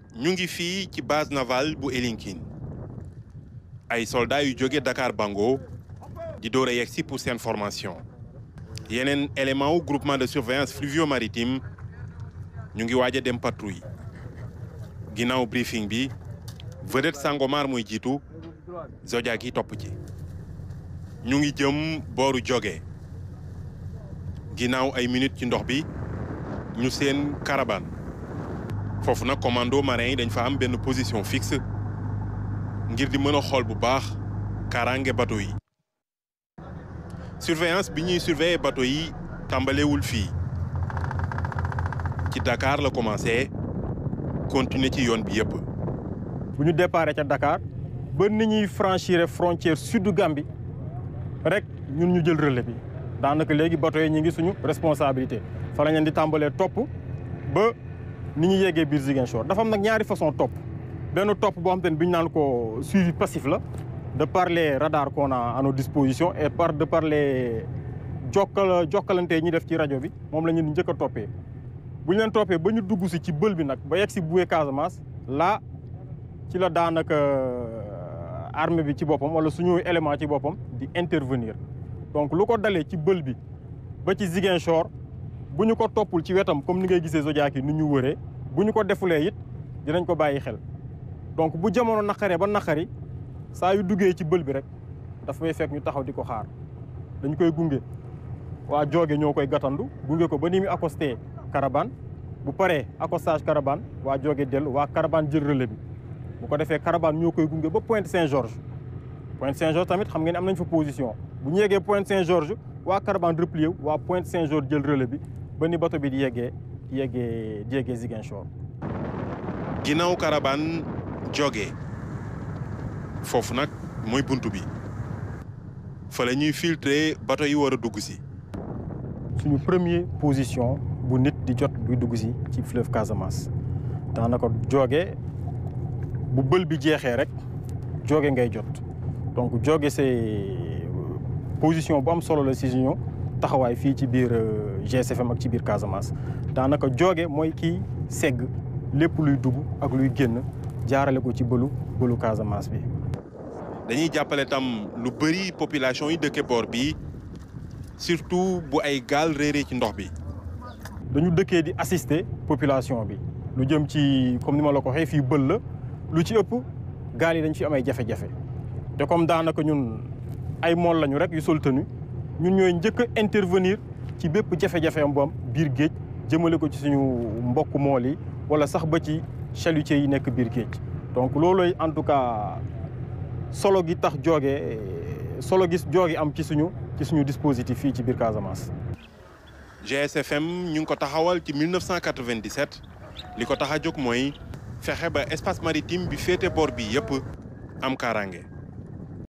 ñu ngi fii ci base navale bu Elinkine ay soldats yu jóge Dakar Bango di door a yegg si pour seen formation yeneen élément wu groupement de surveillance fluvio-maritime ñu ngi waaj a dem patrouille ginnaaw briefing bi vedette Sangomar muy jiitu Zodiac yi topp ci ñu ngi jëm booru joge ginnaaw ay minutes ci ndox bi ñu seen caravane foofu nag commando marin yi dañ fa am benn position fixe ngir di mën a xool bu baax kaaraange bateau yi surveillance bi ñuy surveiller bateau yi tàmbalewul fii ci Dakar la commencé continuer ci yoon bi yëpp. bu ñu déparé ca Dakar ba ni ñuy franchir frontière sud Gambie rek ñun ñu jël relais bi daanaka léegi bateau yi ñu ngi suñu responsabilité fa la leen di tàmbalee topp ba ni ñu yeggee biir Ziguinchor dafa am nag ñaari façon topp benn topp boo xam te ne bi ñu naan ko suivi passif la de par les radars qu'on a à nos dispositions et par de par les jokkal jokkalante yi ñuy def ci rajo bi moom la ñu njëkk a toppee bu ñu leen toppee ba ñu dugg si ci bël bi nag ba yegg si Boué Casamance là ci la daanaka armée bi ci boppam wala suñu élément ci boppam di intervenir donc lu ko dalee ci bël bi ba ci Ziguinchor bu ñu ko toppul ci wetam comme ni ngay gisee Zodiac yi ni ñu wëree bu ñu ko defulee it dinañ ko bàyyi xel donc bu jamono naqaree ba naqari saa yu duggee ci bël bi rek dafa may fekk ñu taxaw di ko xaar dañ koy gunge waa jooge ñoo koy gàttandu gunge ko ba ni muy accosté caravane bu paree accostage caravane waa jooge dellu waa caravane jël relais bi bu ko defee caravane ñoo koy gunge ba Pointe Saint-Georges Pointe Saint-Georges tamit xam ngeen am nañ fa position bu ñu yeggee Pointe Saint-Georges waa caravane replié waa Pointe Saint-Georges jël relais bi ba ni bato bi di yeggee di yeggee di yeggee Ziguinchor. ginnaaw caravane jóge foofu nag mooy buntu bi fa la ñuy filtrer bato yi war a dugg si. suñu premier position bu nit di jot buy dugg si ci fleuve Casamance daanaka jóge bu bël bi jeexee rek jóge ngay jot donc jóge c'est position bu am solo la si suñu taxawaay fii ci biir GSFM ak ci biir Casamance daanaka jóge mooy kii segg lépp luy dugg ak luy génn jaarale ko ci bëlu bëlu Casamance bi. dañuy jàppale tam lu bëri population yi dëkke boor bi surtout bu ay gaal réeree ci ndox bi. dañu dëkkee di assister population bi lu jëm ci comme ni ma la ko waxee fii bël la lu ci ëpp gaal yi dañ fi am ay jafe-jafe te comme daanaka ñun ay mool lañu rek yu sol tenue ñun ñooy njëkk a intervenir ci bépp jafe-jafe am bu am biir géej jëmale ko ci suñu mbokk mool yi wala sax ba ci chalutiers yi nekk biir géej donc loolooy en tout cas solo gi tax jooge solo gis joogi am ci suñu ci suñu dispositif fii ci biir Casamance. GSFM ñu ngi ko taxawal ci 1997 li ko tax a jóg mooy fexe ba espace maritime bi féete boor bi yëpp am kaaraange.